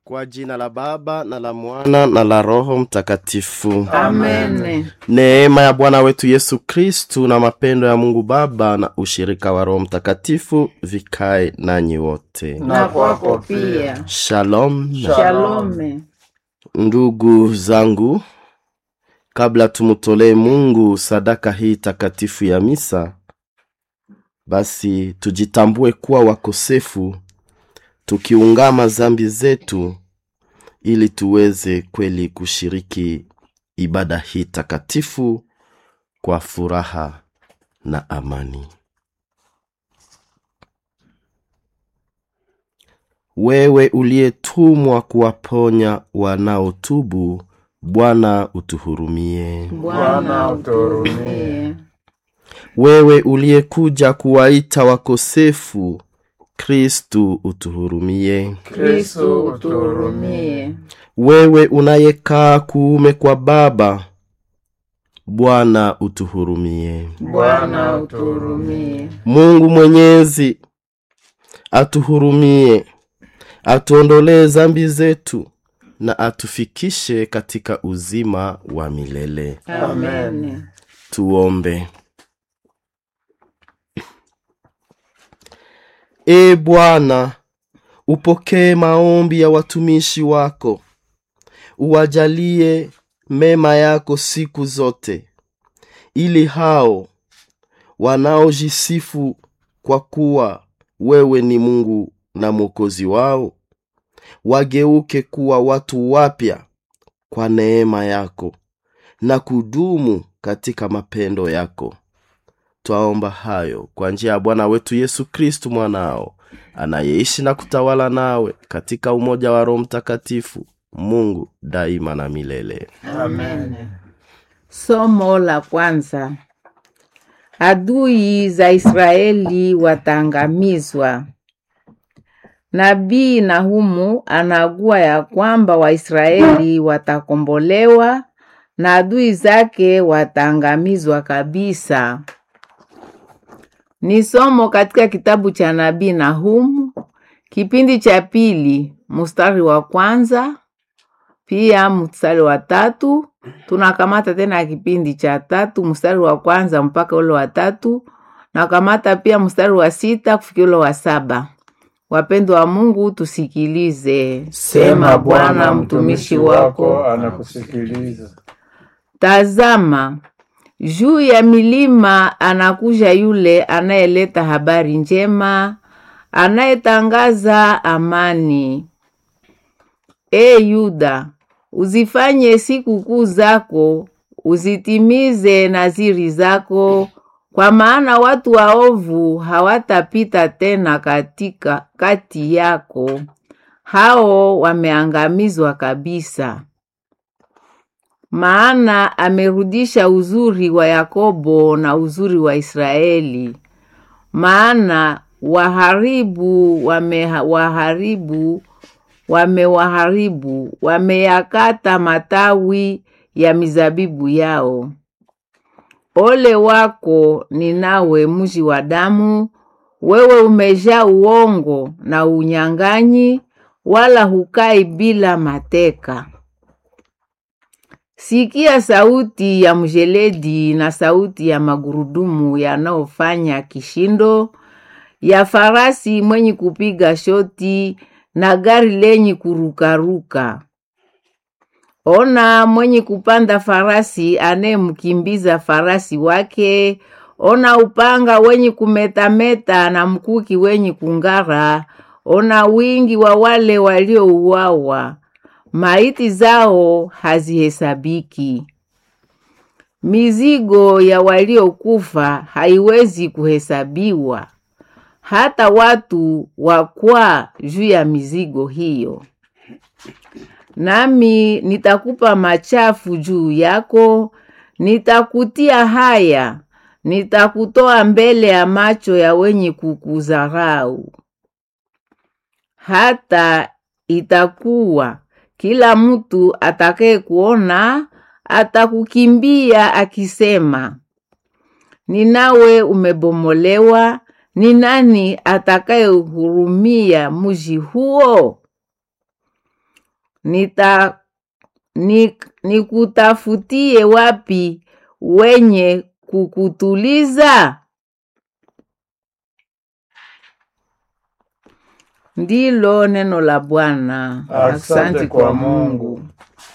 Kwa jina la Baba na la Mwana na la Roho Mtakatifu. Amen. Neema ya Bwana wetu Yesu Kristu na mapendo ya Mungu Baba na ushirika wa Roho Mtakatifu vikae nanyi wote. Na kwako pia. Shalom. Shalome. Ndugu zangu, kabla tumtolee Mungu sadaka hii takatifu ya misa, basi tujitambue kuwa wakosefu, tukiungama zambi zetu, ili tuweze kweli kushiriki ibada hii takatifu kwa furaha na amani. Wewe uliyetumwa kuwaponya wanaotubu, Bwana utuhurumie. Bwana uturumie. Wewe uliyekuja kuwaita wakosefu, Kristu utuhurumie. Kristo uturumie. Wewe unayekaa kuume kwa Baba, Bwana utuhurumie. Bwana uturumie. Mungu Mwenyezi atuhurumie, atuondolee zambi zetu na atufikishe katika uzima wa milele. Amen. Tuombe. E Bwana, upokee maombi ya watumishi wako, uwajalie mema yako siku zote, ili hao wanaojisifu kwa kuwa wewe ni Mungu na Mwokozi wao wageuke kuwa watu wapya kwa neema yako na kudumu katika mapendo yako. Twaomba hayo kwa njia ya Bwana wetu Yesu Kristu mwanao, anayeishi na kutawala nawe katika umoja wa Roho Mtakatifu, Mungu daima na milele. Amen. Somo la kwanza. Adui za Israeli wataangamizwa. Nabii Nahumu anagua ya kwamba Waisraeli watakombolewa na adui zake wataangamizwa kabisa. Ni somo katika kitabu cha nabii Nahumu, kipindi cha pili, mstari wa kwanza pia mstari wa tatu. Tunakamata tena kipindi cha tatu mstari wa kwanza mpaka ule wa tatu, nakamata pia mstari wa sita kufikia ule wa saba. Wapendwa wa Mungu, tusikilize. Sema Bwana, mtumishi wako anakusikiliza. Tazama, juu ya milima anakuja yule anayeleta habari njema, anayetangaza amani. E Yuda, uzifanye sikukuu zako, uzitimize naziri zako, kwa maana watu waovu hawatapita tena katika kati yako, hao wameangamizwa kabisa. Maana amerudisha uzuri wa Yakobo na uzuri wa Israeli. Maana waharibu wamewaharibu, wamewaharibu, wameyakata matawi ya mizabibu yao. Ole wako Ninawe, mji wa damu! Wewe umejaa uongo na unyang'anyi, wala hukai bila mateka. Sikia sauti ya mjeledi na sauti ya magurudumu yanayofanya kishindo, ya farasi mwenye kupiga shoti na gari lenye kurukaruka. Ona mwenye kupanda farasi anayemkimbiza farasi wake. Ona upanga wenye kumetameta na mkuki wenye kung'ara. Ona wingi wa wale waliouawa, maiti zao hazihesabiki. Mizigo ya waliokufa haiwezi kuhesabiwa, hata watu wakwaa juu ya mizigo hiyo. Nami nitakupa machafu juu yako, nitakutia haya, nitakutoa mbele ya macho ya wenye kukudharau. Hata itakuwa kila mtu atakaye kuona atakukimbia akisema, Ninawe umebomolewa, ni nani atakayehurumia mji huo? nita ni, nikutafutie wapi wenye kukutuliza? Ndilo neno la Bwana. Asante kwa Mungu.